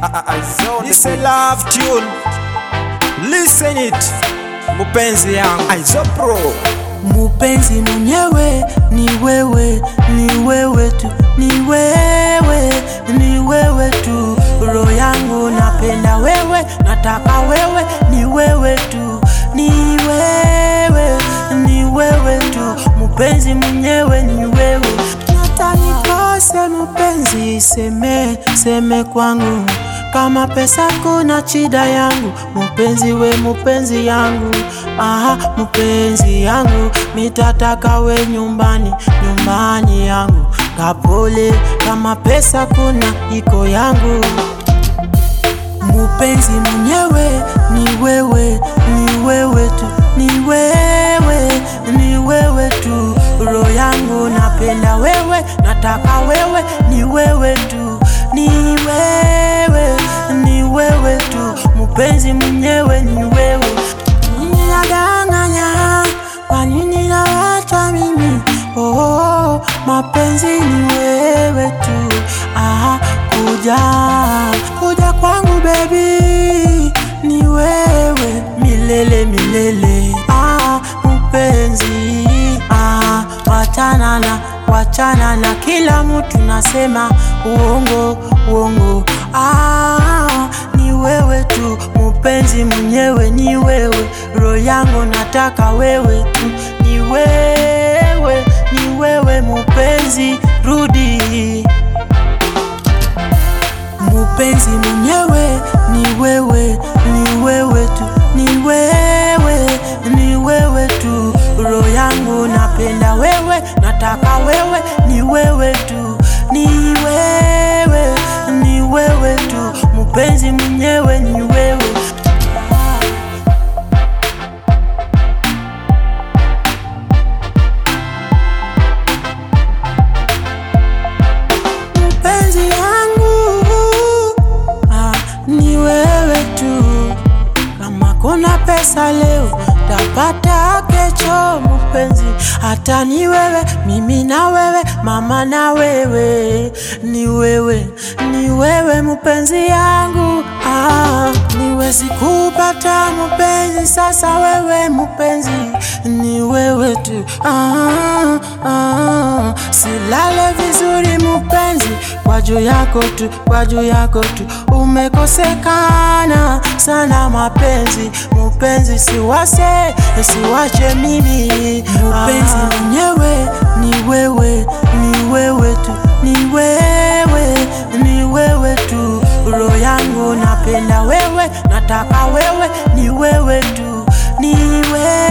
This a love tune. Listen it. Mupenzi yangu Aizopro. Mupenzi mwenyewe ni wewe, ni wewe tu, ni wewe, ni wewe tu. Roho yangu napenda wewe, nataka wewe, ni wewe tu, ni wewe, ni wewe tu. Mupenzi mwenyewe ni wewe, hata nikose mupenzi, seme seme kwangu kama pesa kuna chida yangu, mupenzi we mupenzi yangu, aha mupenzi yangu, mitataka we nyumbani, nyumbani yangu, kapole kama pesa kuna iko yangu, mupenzi mwenyewe ni wewe, ni wewe tu, ni wewe, ni wewe tu, roho yangu napenda wewe, nataka wewe, ni wewe tu, ni wewe, ni wewe tu, mupenzi mwenyewe ni wewe. Ninadanganya, kwa nini nawacha mimi? Oh, oh, mapenzi ni wewe tu, ah, kuja kuja kwangu baby, ni wewe milele milele, ah, mpenzi, ah, wachana na wachana na kila mtu nasema uongo uongo, ah, ni wewe tu mupenzi mwenyewe, ni wewe roho yangu nataka wewe tu, ni wewe, ni wewe mupenzi, rudi mupenzi mwenyewe ni wewe, ni wewe tu, ni wewe, ni wewe tu, roho yangu napenda wewe, nataka wewe, ni wewe tu, ni wewe, ni wewe tu, mupenzi mwenyewe ni wewe. Mpenzi yangu ah, ni wewe tu. Kama kuna pesa leo tapata kesho, mpenzi, hata ni wewe, mimi na wewe, mama na wewe, ni wewe, ni wewe mpenzi yangu ah, niwezi kupata mpenzi sasa, wewe mpenzi, ni wewe tu ah, ah, silale vizuri mpenzi, kwa juu yako tu, kwa juu yako tu, umekosekana sana mapenzi, mpenzi, siwase siwache mimi mpenzi mwenyewe, ni wewe, ni wewe tu, ni wewe, ni wewe tu, roho yangu napenda wewe, nataka wewe, ni wewe tu, ni wewe